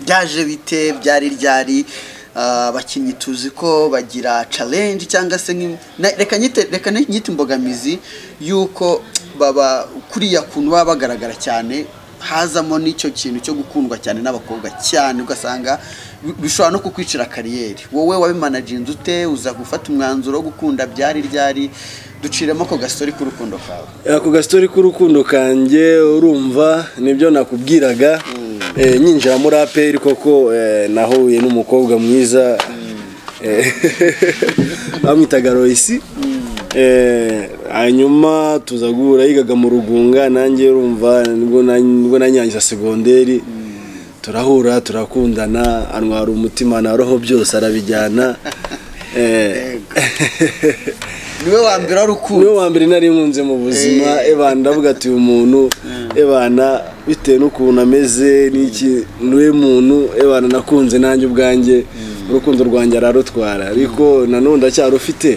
byaje bite byari ryari abakinnyi tuzi ko bagira challenge cyangwa se nk'im- na- reka nyite reka nyite imbogamizi y'uko baba kuriya kuntu baba bagaragara cyane hazamo n'icyo kintu cyo gukundwa cyane n'abakobwa cyane ugasanga bi- bishobora no kukwicira kariyeri wowe wabimanaginze ute uza gufata umwanzuro wo gukunda byari ryari duciremo ako gasori k'urukundo kawe ako gastori k'urukundo kanjye urumva nibyo nakubwiraga Eh, nyinjira muri aperi koko eh, nahuye n'umukobwa mwiza Eh, bamwitaga royisi Eh, hanyuma tuza guhura yigaga mu rugunga nanjye urumva nibwo na- nibwo nanyangiza segonderi turahura turakundana antwara umutima na roho byose arabijyana Eh, niwe wa mbere wari ukunda niwe wa mbere nari nkunze mu buzima eba ndavuga ati uyu muntu ebana bitewe n'ukuntu ameze n'iki niwe muntu ebana nakunze nanjye ubwanjye urukundo rwanjye ararutwara ariko nanone ndacyarufite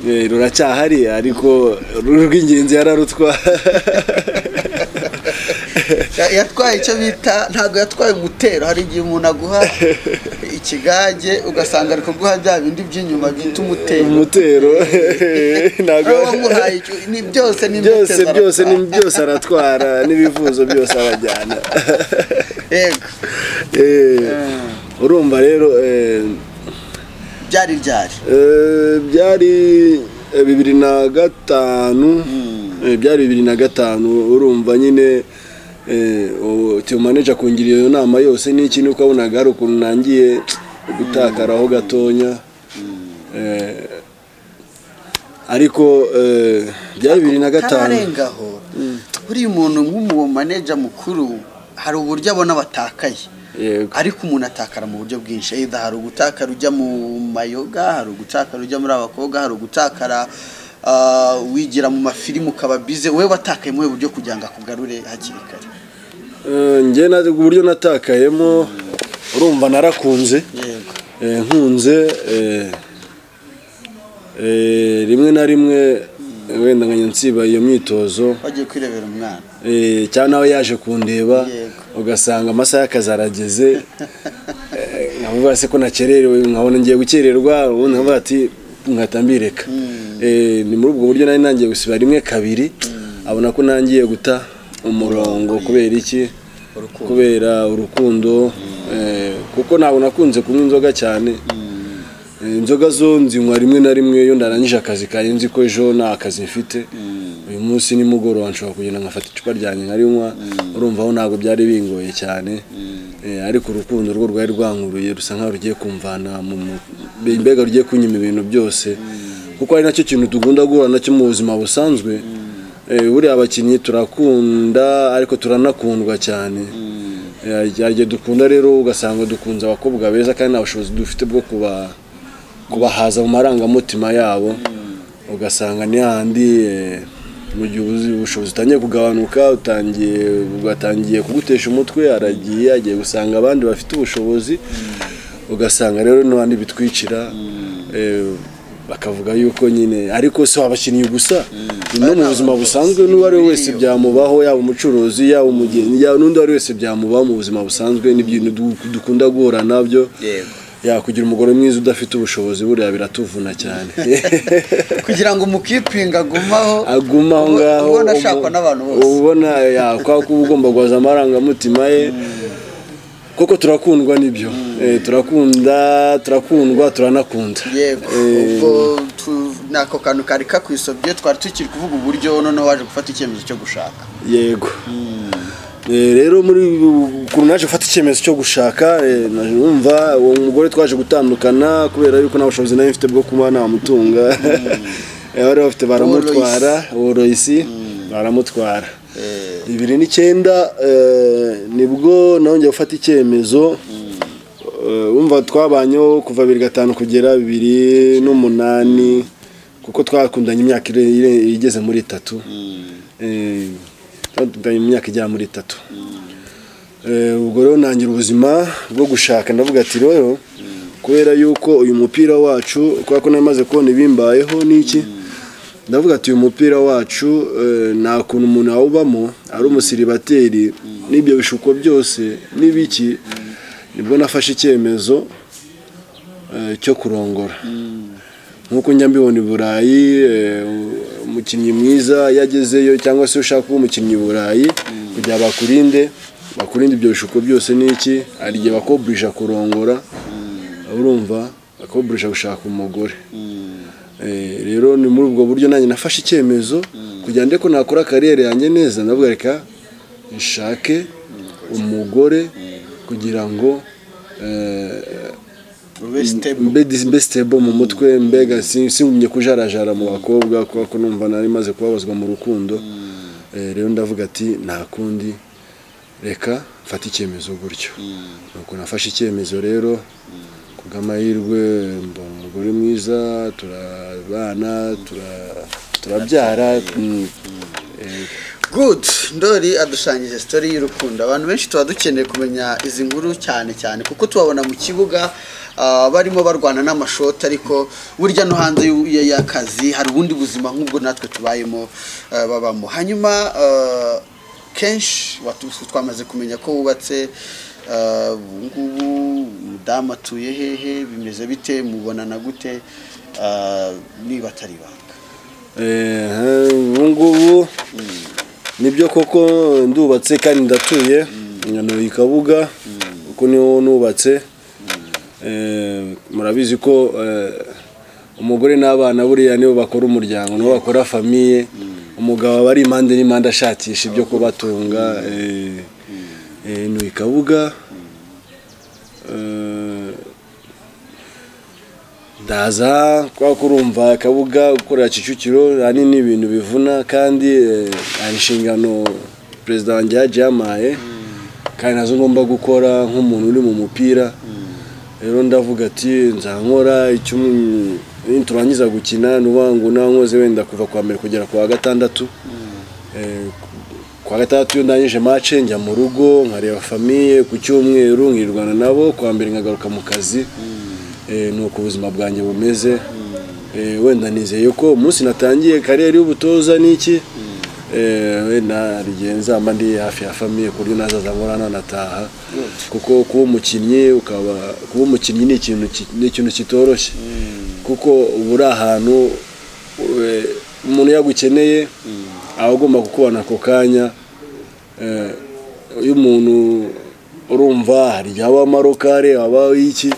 Eh, ruracyahari ariko rw'ingenzi yararutwara Ya- yatwaye icyo bita ntabwo yatwaye umutero hari igihe umuntu aguha ikigage ugasanga ari kuguha bya bindi by'inyuma byita umutero umutero ntabwo Wowe wamuhaye icyo- ni byose ni byose imbuto byose ni zaratwara. byose aratwara n'ibivuzo byose arajyana yego Eh, urumva rero eh, byari byari Eh, byari eh, bibiri na gatanu Eh, byari bibiri na gatanu urumva nyine tiyo maneja akungiriye iyo nama yose n'iki nuko wabonaga hari ukuntu nangiye gutakaraho gatonya Eh, ariko eh, byari bibiri na gatanu aho buriya umuntu nk'uwo maneja mukuru hari uburyo abona batakaye Yego. ariko umuntu atakara mu buryo bwinshi either hari ugutakara ujya mu mayoga hari ugutakara ujya muri abakobwa hari ugutakara ah, wigira mu mafirimu ukaba bize wowe watakaye mu buryo kugira ngo akugarure hakiri kare Eh, njye na- uburyo natakayemo urumva narakunze yego Eh, nkunze eh, eh, rimwe na rimwe wenda nkajya nsiba iyo myitozo bagiye kwirebera umwana eh, cyangwa nawe yaje kundeba Yego. ugasanga amasaha y'akazi arageze eh, nkavuga se ko nakererewe nkabona ngiye gukererwa ubundi nkavuga ati nkahita mbireka Eh, ni muri ubwo buryo nari nangiye gusiba rimwe kabiri abona ko nangiye guta umurongo kubera iki kubera urukundo eh, kuko ntabwo nakunze kunywa inzoga cyane Eh, inzoga zo nzinywa rimwe na rimwe iyo ndarangije akazi kanjye nzi ko ejo nta kazi mfite uyu munsi nimugoroba nshobora kugenda nkafata icupa ryanjye nkarinywa urumva aho ntabwo byari bingoye cyane Eh, ariko urukundo rwo rwari rwankuruye rusa nkaho rugiye kumvana mu mu- mbega rugiye kunyima ibintu byose kuko ari nacyo kintu tugunda guhura nacyo mu buzima busanzwe Eh, buriya abakinnyi turakunda ariko turanakundwa cyane Eh, hari igihe dukunda rero ugasanga dukunze abakobwa beza kandi nta bushobozi dufite bwo kuba kubahaza mu marangamutima yabo ugasanga ni handi eh, mu gihe ubuzi- ubushobozi utangiye kugabanuka utangiye ugatangiye kugutesha umutwe aragiye agiye gusanga abandi bafite ubushobozi ugasanga rero n'abandi bitwicira eh, bakavuga yuko nyine ariko si abakinnyi gusa no mu buzima busanzwe n'uwo ari we wese byamubaho yaba umucuruzi yaba umugeni yaba n'undi uwo ari we wese byamubaho mu buzima busanzwe n'ibintu du- dukunda guhura nabyo yego yakugira umugore mwiza udafite ubushobozi buriya biratuvuna cyane kugira ngo umukipinga agumaho aguma aho ubu- ngaho ubona ashakwa n'abantu bose ubona yakwaho kuba ugomba guhaza amarangamutima ye kuko turakundwa nibyo Eh, turakunda turakundwa turanakunda yego Eh, ubwo tu- ni ako kantu kari kakwisobye twari tukiri kuvuga uburyo noneho waje gufata icyemezo cyo gushaka yego Eh, rero muri ukuntu naje gufata icyemezo cyo gushaka eh, naje numva uwo mugore twaje gutandukana kubera yuko nta bushobozi nari mfite bwo kuba namutunga Eh, bari bafite baramutwara uwo royisi baramutwara bibiri n'icyenda eh, nibwo nongeye gufata icyemezo Eh, wumva twabanyeho kuva bibiri gatanu kugera bibiri n'umunani kuko twakundanye imyaka ire- ire- igeze muri itatu Eh, twakundanye imyaka igera muri itatu Eh, ubwo rero ntangira ubuzima bwo gushaka ndavuga ati rero kubera yuko uyu mupira wacu kubera ko namaze kubona ibimbayeho n'iki ndavuga ati uyu mupira wacu eh, nta kuntu umuntu awubamo ari umusiribateri n'ibyo bishuko byose n'ibiki nibwo nafashe icyemezo eh, cyo kurongora nk'uko njya mbibona i burayi eh, umukinnyi mwiza iyo agezeyo cyangwa se ushaka kuba umukinnyi i burayi kugira bakurinde bakurinde ibyo bishuko byose n'iki hari igihe bakoburisha kurongora urumva bakoburisha gushaka umugore Eh, rero ni muri ubwo buryo nanjye nafashe icyemezo kugira ndeko nakora kariyeri yanjye neza ndavuga reka nshake umugore kugira ngo eh, ube stable mbe dis- mbe stable mu mutwe mbega si- singumye kujarajara mu bakobwa kubera ko numva nari maze kubabazwa mu rukundo Eh, rero ndavuga ati nta kundi reka mfate icyemezo gutyo nuko nafashe icyemezo rero kubw'amahirwe mbona umugore mwiza turabana tura- turabyara mm, eh, good ndori adushanyije sitori y'urukundo abantu benshi tuba dukeneye kumenya izi nkuru cyane cyane kuko tubabona mu kibuga ah, barimo barwana n'amashoti ariko burya no hanze y'u- ya- y'akazi hari ubundi buzima nk'ubwo natwe tubayemo ah, babamo hanyuma ah, kenshi watu- twamaze kumenya ko wubatse ah, ubu ngubu umudamu atuye hehe bimeze bite mubonana gute ah, niba atari ibanga Eh, ubu ngubu nibyo koko ndubatse kandi ndatuye i kabuga kuko niho nubatse Eh, murabizi ko eh, umugore n'abana buriya nibo bakora umuryango nibo bakora famiye umugabo aba ari impande n'impande ashakisha ibyo kubatunga eh, eh, ni i kabuga Eh, ndaza kubera ko urumva akabuga gukorera kicukiro ahanini ni ibintu bivuna kandi eh, hari inshingano perezida wanjye yagiye yamaye kandi nazo ngomba gukora nk'umuntu uri mu mupira rero ndavuga ati nzankora icyo turangiza gukina nuba ngo nankoze wenda kuva kwa mbere kugera ku wa gatandatu Eh, ku wa gatandatu iyo ndangije mace njya mu rugo nkareba famiye ku cyumweru nkirirwana nabo ku wa mbere nkagaruka mu kazi Eh, ni uko ubuzima bwanjye bumeze Eh, wenda nizeye ko umunsi natangiye kariyeri y'ubutoza n'iki Eh, wenda hari igihe nzaba ndi hafi ya famiye ku buryo nazaza nkora nanataha kuko kuba umukinnyi ukaba kuba umukinnyi ni ikintu ki- ni ikintu kitoroshye kuko uba uri ahantu eh, umuntu yagukeneye aba agomba kukubona ako kanya Eh, iyo umuntu urumva hari igihe aba amarokare aba iki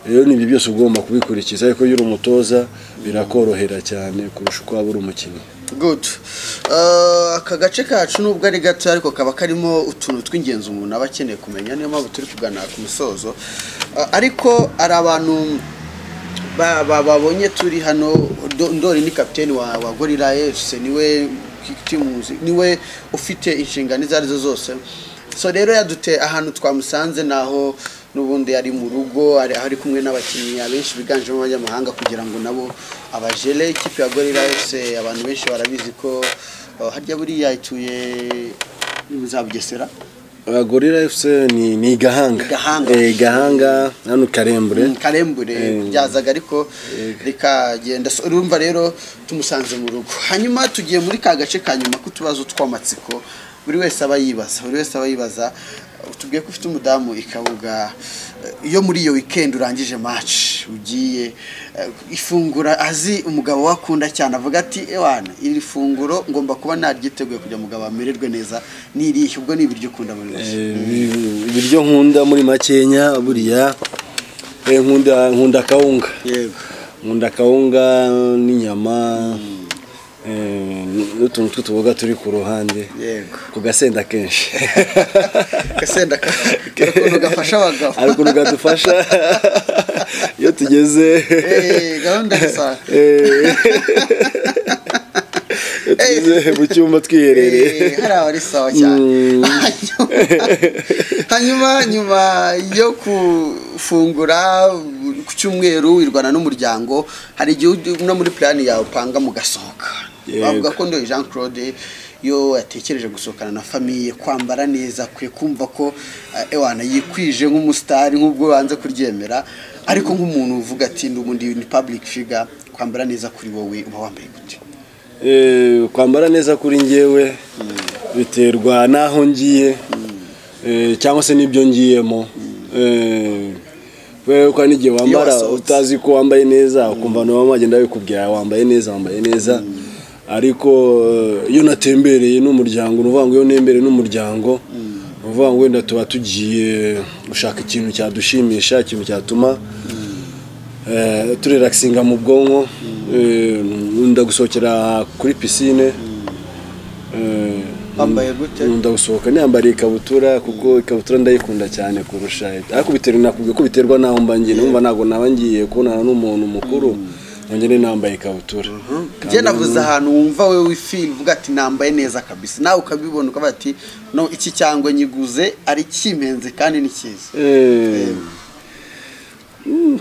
rero ni ibyo byose ugomba kubikurikiza ariko iyo uri umutoza birakorohera cyane kurusha uko waba uri umukinnyi good Uh, aka gace kacu nubwo ari gato ariko kaba karimo utuntu tw'ingenzi umuntu aba akeneye kumenya niyo mpamvu turi kugana ku musozo Uh, ariko hari abantu ba- ba- babonye turi hano Do- ndori ni kapiteni wa wa gorira efuse niwe kick team- niwe ufite inshingano izo arizo zose so rero yaduteye ahantu twamusanze naho n'ubundi ari mu rugo ari aho ari kumwe n'abakinnyi abenshi biganjemo abanyamahanga kugira ngo nabo abajele ikipe ya gorira efuse abantu benshi barabizi ko uh, harya buriya ituye za bugesera Uh, gorira fc ni, ni igahanga Igahanga. Eh, igahanga hano karembure karembure byazaga ariko rikagenda So, urumva rero tumusanze mu rugo hanyuma tugiye muri ka gace ka nyuma k'utubazo tw'amatsiko buri wese aba yibaza buri wese aba yibaza tubwiye ko ufite umudamu ikabuga eh, iyo muri iyo weekend urangije match ugiye eh, ifungura azi umugabo wakunda cyane avuga ati ewana iri funguro ngomba kuba naryiteguye kugira ngo umugabo amererwe neza nirihe ubwo ni ibiryo ukunda muri Eh, wese ibi- ibiryo nkunda muri makenya buriya Eh, nkunda nkunda kawunga yego nkunda kawunga n'inyama eh, n'utuntu tw'utuboga turi ku ruhande yego ku gasenda kenshi Gasenda ka- kari ukuntu gafasha abagabo. hari ukuntu gadufasha iyo tugeze Eh, gahunda ya saa- Eh, iyo tugeze mu cyumba twiherereye Eh, hari abari sawa cyane Mm. Hanyuma- hanyuma nyuma yo kufungura ku cyumweru wirwana n'umuryango hari igihe ujya- no muri plan yawe upanga mugasohoka Yego. bavuga ko ndoye jean claude iyo yatekereje gusohokana na famiye kwambara neza kwe kumva ko eh, ewana yikwije nk'umusitari nk'ubwo banze kuryemera ariko nk'umuntu uvuga ati ndi ubundi ni public figure kwambara neza kuri wowe uba wambaye gute Eh, kwambara neza kuri njyewe biterwa n'aho ngiye eh, cyangwa se n'ibyo ngiyemo kubera ko hari n'igihe wambara wasohotse. utazi ko wambaye neza ukumva nabo wagenda bikubwira wambaye neza wambaye neza ariko eh, iyo natembereye n'umuryango ni ukuvuga ngo iyo nembereye n'umuryango ni ukuvuga ngo wenda tuba tugiye gushaka ikintu cyadushimisha ikintu cyatuma eh, turelaxinga mu bwonko eh, nda gusohokera kuri pisine eh, wambaye gute nkunda gusohoka niyambariye ikabutura kuko ikabutura ndayikunda cyane kurusha ariko biterwa nakubwiye ko biterwa n'aho mba ngiye numva ntabwo naba ngiye kubonana n'umuntu mukuru nongere nambaye ikabutura Kandi njye navuze ahantu wumva wowe wifil uvuga ati nambaye neza kabisa nawe ukabibona ukavuga ati no iki cyangwa nyiguze ari kimenze kandi ni cyiza Eh, mm,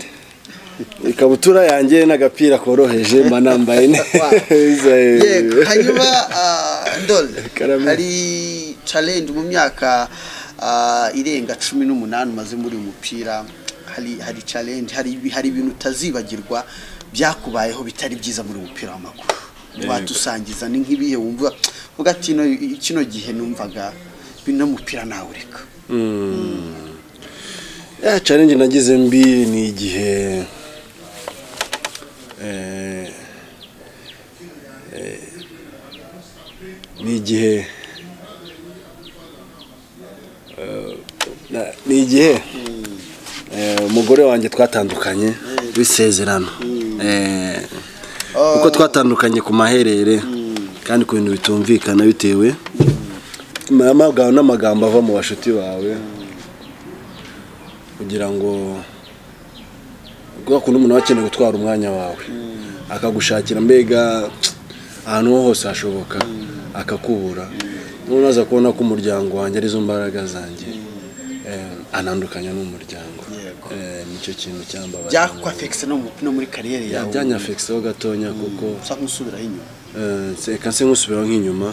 ikabutura yanjye n'agapira koroheje mba nambaye neza eh. yego hanyuma ah, ndoli Karame. hari challenge mu myaka ah, irenga cumi n'umunani umaze muri uyu mupira hari hari challenge hari ibi- hari ibintu utazibagirwa byakubayeho bitari byiza muri uyu mupira w'amaguru watusangiza ni nk'ibihe wumva uvuga ati "No, i- kino gihe numvaga bino mupira nawureka ya challenge nagize mbi ni igihe eh, eh, ni igihe eh, na- ni igihe eh, umugore wanjye twatandukanye bisezerano Eh, kuko twatandukanye ku maherere kandi ku bintu bitumvikana bitewe n'amagambo- n'amagambo ava mu bashuti bawe kugira ngo kubera kuntu umuntu aba akeneye gutwara umwanya wawe akagushakira mbega ahantu ho hose hashoboka akakubura noneho aza kubona ko umuryango wanjye arizo mbaraga zanjye Eh, anandukanya n'umuryango Yego. Eh, nicyo kintu cyambabaje byakwafekise no mu- no muri kariyeri Ya- yawe byanyafegiseho gatonya kuko usa nk'usubiraho inyuma eh, se- reka nse nk'usubiraho nk'inyuma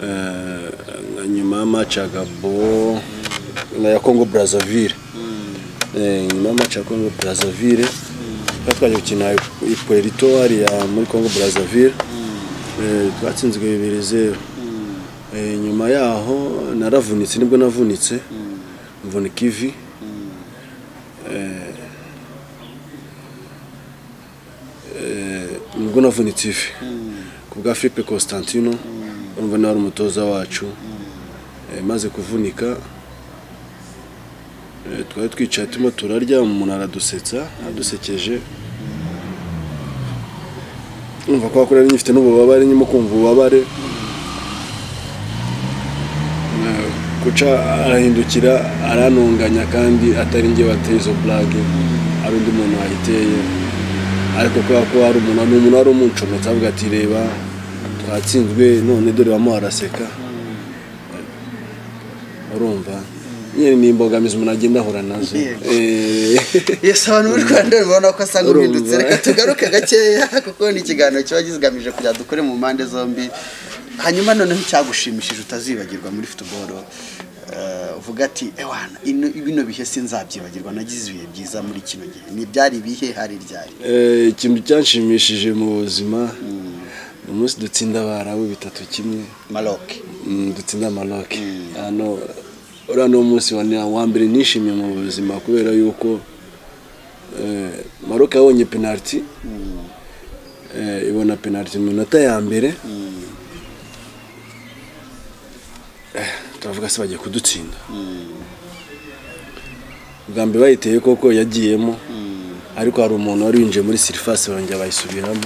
Eh, nka nyuma y'amaci ya gabo na ya kongo brazzaville Eh, nyuma y'amaci ya kongo brazzaville twari twaje gukina i puerto hariya muri kongo brazzaville Eh, twatsinzwe bibiri zeru Eh, nyuma yaho naravunitse nibwo navunitse mvunika ivi Eh, eh, nibwo navunitse ivi ku bwa philippe constantino urumva nawe ari umutoza wacu Eh, maze kuvunika eh, twari twicaye turimo turarya umuntu aradusetsa adusekeje umva ko wakora nyifite n'ububabare nyimo kumva ububabare Eh, kuca arahindukira aranunganya kandi atari njye wateye izo burage ari undi muntu wayiteye ariko kubera ko hari umuntu ni umuntu wari umuncometse avuga ati reba twatsinzwe none dore bamo araseka urumva nyine ni imbogamizi umuntu agenda ahura nazo Yego. Eh, Yes, abantu muri Rwanda ubona ko asa nk'uhindutse Urumva. reka tugaruke gakeya kuko ni ikiganiro kiba kigamije kugira dukore mu mpande zombi hanyuma noneho icyagushimishije utazibagirwa muri futuboro eh, uvuga ati ewana ino- bino bihe sinzabyibagirwa nagize ibihe byiza muri kino gihe ni byari ibihe hari ryari Eh, ikintu cyanshimishije mu buzima ni umunsi dutsinda abarabu bitatu kimwe Maroc Mm, dutsinda maroke hano uriya ni umunsi wa na- wa mbere nishimiye mu buzima kubera yuko eh, maroke yabonye penaliti eh, ibona penaliti mu minota ya mbere Eh, turavuga se bagiye kudutsinda bwa mbere bayiteye koko yagiyemo ariko hari umuntu wari winjiye muri sirifasi barongera bayisubiramo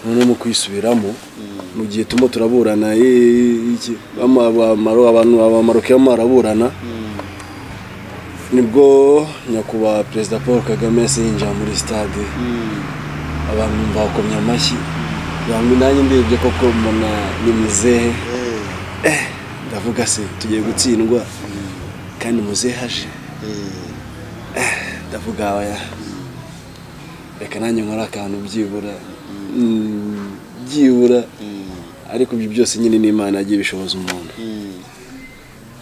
noneho mu kuyisubiramo mu gihe turimo turaburana eh, iki, ama- abamaro- abantu abamaroke barimo baraburana nibwo nyakubahwa perezida paul kagame yahise yinjira muri sitade abantu bakomye amashyi bamwe nanjye ndebye koko mbona ni mizehe Eh, ndavuga se tugiye gutsindwa kandi muzehe aje ndavuga oya reka nanjye nkore akantu byibura Mm, byibura ariko ibyo byose nyine ni imana yagiye ibishoboza umuntu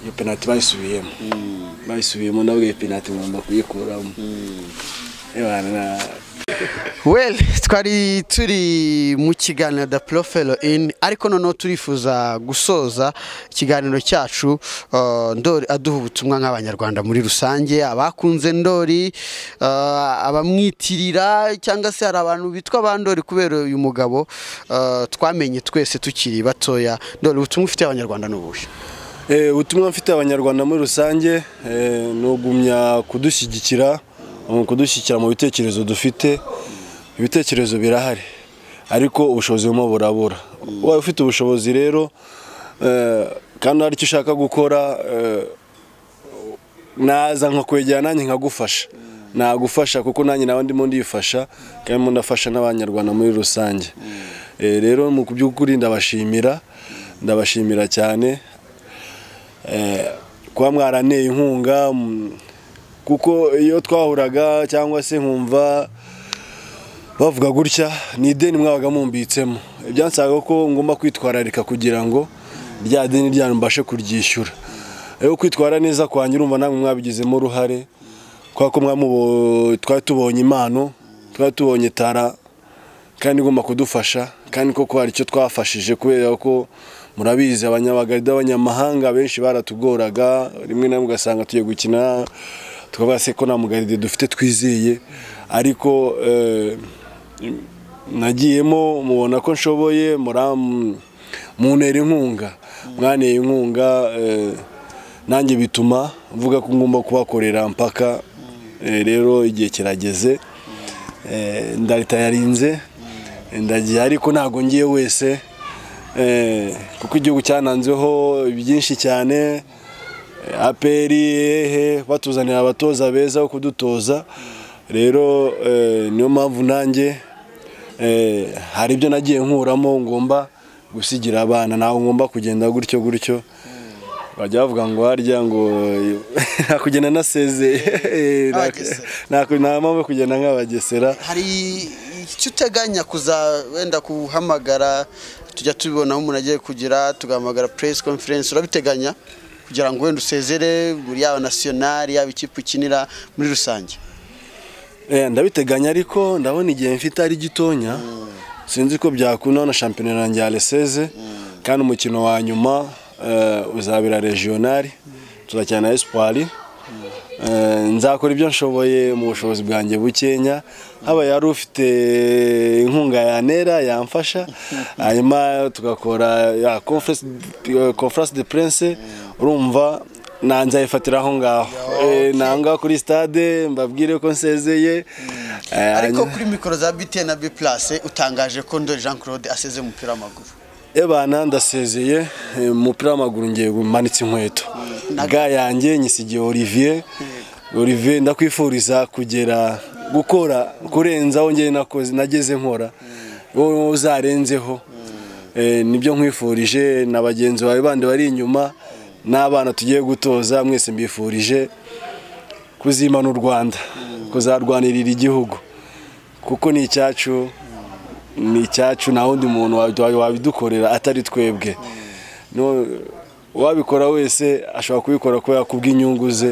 iyo penaliti bayisubiyemo bayisubiyemo ndavuga iyo penaliti ngomba kuyikuramo Ewana, na- well twari turi mu kiganiro da porofero ini ariko noneho turifuza gusoza ikiganiro cyacu uh, ndori aduha ubutumwa nk'abanyarwanda muri rusange abakunze ndori uh, abamwitirira cyangwa se hari abantu bitwa ba ndori kubera uyu mugabo uh, twamenye twese tukiri batoya ndori ubutumwa ufitiye abanyarwanda ni ubuhe Eh, ubutumwa mfite abanyarwanda muri rusange eh, ni ugumya kudushyigikira um, kudushyigikira mu bitekerezo dufite ibitekerezo birahari ariko ubushobozi burimo burabura ubaye ufite ubushobozi rero eh, kandi hari icyo ushaka gukora eh, naza nkakwegera nanjye nkagufasha nagufasha kuko nanjye nawe ndimo ndifasha kandi ndimo ndafasha n'abanyarwanda muri rusange Eh, rero mu by'ukuri ndabashimira ndabashimira cyane Eh, kuba mwaraneye inkunga mm, kuko iyo twahuraga cyangwa se nkumva bavuga gutya ni ideni mwabaga mumbitsemo byansabaga ko ngomba kwitwararika kugira ngo rya deni ryanyu mbashe kuryishyura rero kwitwara neza kwanyu urumva namwe mwabigizemo uruhare kubera ko mwamubo- twari tubonye impano twari tubonye tara kandi igomba kudufasha kandi koko hari icyo twafashije kubera ko murabizi abanyabagarida abanyamahanga benshi baratugoraga rimwe na rimwe ugasanga tugiye gukina tukavuga se ko nta mugaride dufite twizeye ariko eh, nagiyemo mubona ko nshoboye muram- muntera inkunga mwaneye inkunga eh, nanjye bituma mvuga ko ngomba kubakorera mpaka Eh, rero igihe kirageze Eh, ndarita yarinze ndagiye ariko ntabwo ngiye wese Eh, kuko igihugu cyananzeho byinshi cyane aperi ehe batuzanira abatoza beza bo kudutoza rero eh, niyo mpamvu nanjye eh, hari ibyo nagiye nkuramo ngomba gusigira abana ntabwo ngomba kugenda gutyo gutyo bajya bavuga ngo harya ngo nakugenda nasezeye Abagesera. nta mpamvu yo kugenda nk'abagesera hari icyo uteganya kuza wenda kuhamagara tujya tubibonaho umuntu agiye kugira tugahamagara press conference urabiteganya kugira ngo wenda usezere yaba nasiyonari yaba ikipe ukinira muri rusange Eh, ndabiteganya ariko ndabona igihe mfite ari gitonya sinzi ko byakunda na shampiyona yanjye ya reseze kandi umukino wa nyuma eh, uzabera regionali tuzakina na espoir Eh, nzakora ibyo nshoboye mu bushobozi bwanjye bukenya haba yari ufite inkunga ya nera yamfasha hanyuma tugakora ya conference eh, conference de prince urumva nanze ayifatira aho ngaho Eh, nanga kuri stade mbabwire ko nsezeye Eh, ariko hanyuma- kuri mikoro za BTN na B+ utangaje ko Ndoli Jean Claude asezeye umupira w'amaguru Ebana ndasezeye eh, umupira w'amaguru ngiye manitse inkweto ga yanjye nyisigiye Olivier Olivier ndakwifuriza kugera gukora kurenza aho ngiye nakoze nageze nkora wowe uzarenzeho Eh, nibyo nkwifurije na bagenzi bawe bandi bari inyuma n'abana tugiye gutoza mwese mbifurije kuzimana u Rwanda kuzarwanirira igihugu kuko ni icyacu ni icyacu nta wundi muntu wabi- wabidukorera atari twebwe No- uwabikora wese ashobora kubikora kubera kubw'inyungu ze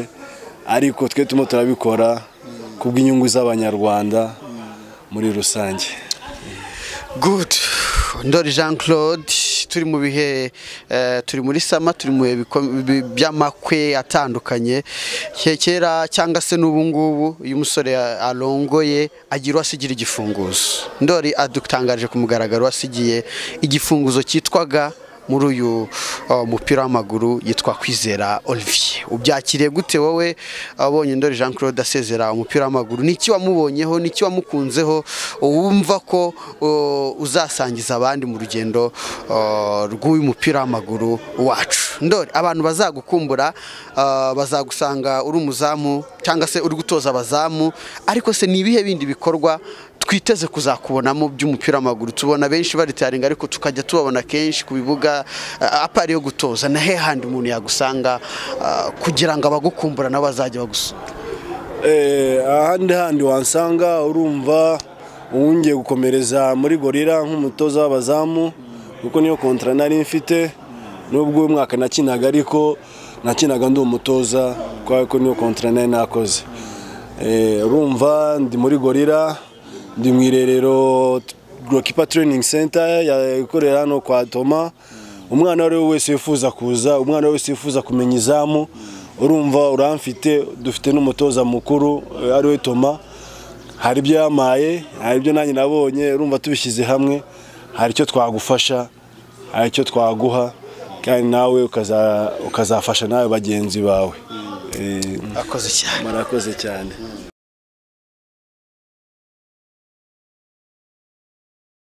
ariko twe turimo turabikora kubw'inyungu z'abanyarwanda muri rusange good ndori jean claude turi mu bihe eh, turi muri sama turi mu bihe biko- bi- by'amakwe atandukanye Ke- kera cyangwa se n'ubu ngubu iyo umusore a- arongoye agira uwasigira igifunguzo ndori adutangaje ku mugaragaro wasigiye igifunguzo cyitwaga muri uyu uh, mupira w'amaguru yitwa kwizera olivier ubyakiriye gute wowe abonye ndori jean claude asezera umupira w'amaguru n'iki wamubonyeho n'iki wamukunzeho wumva ko uh, uzasangiza abandi mu rugendo uh, rw'uyu mupira w'amaguru wacu ndori abantu bazagukumbura uh, bazagusanga uri umuzamu cyangwa se uri gutoza abazamu ariko se ni ibihe bindi bikorwa twiteze kuzakubonamo by'umupira w'amaguru tubona benshi baritaringa ariko tukajya tubabona kenshi ku bibuga eh, apari yo gutoza na hehandi umuntu yagusanga eh, kugira ngo abagukumbura nabo bazajya bagusura Eh, ahandi handi wansanga urumva uwungiye gukomereza muri gorira nk'umutoza w'abazamu kuko niyo kontara nari mfite nubwo uyu mwaka nakinaga ariko nakinaga ndi umutoza kubera ko niyo kontara nari nakoze Eh, urumva ndi muri gorira ndi mu irerero gorokipa tereyiningi senta ikorera hano kwa toma umwana uwo ari we wese wifuza kuza umwana wese wifuza kumenya izamu urumva uramfite dufite n'umutoza mukuru eh, ari we toma hari ibyo yamaye hari ibyo nanjye nabonye urumva tubishyize hamwe hari icyo twagufasha hari icyo twaguha kandi nawe ukaza- ukazafasha nawe bagenzi bawe Eh, akoze cyane murakoze cyane